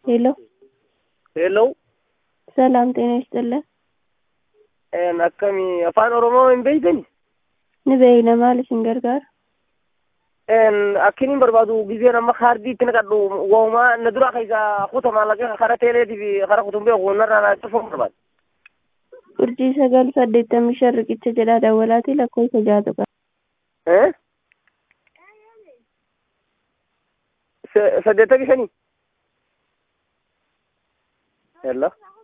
ሄሎ ሄሎ ሰላም ጤና ይስጥልን። akkamii afaan oromoo hin beektani Ni beeyna maal isin gargaara? akkiniin barbaadu gizeen amma kaardii itti naqadhu wahumaa na dura keessa kuta maallaqee kara teeleetii fi kara kutun beeku narraa cufuun barbaadu. Urjii sagal saddeettamii shan riqicha jedhaa dawwalaati lakkoofsa jaatu qaba. saddeettamii shanii. Hello.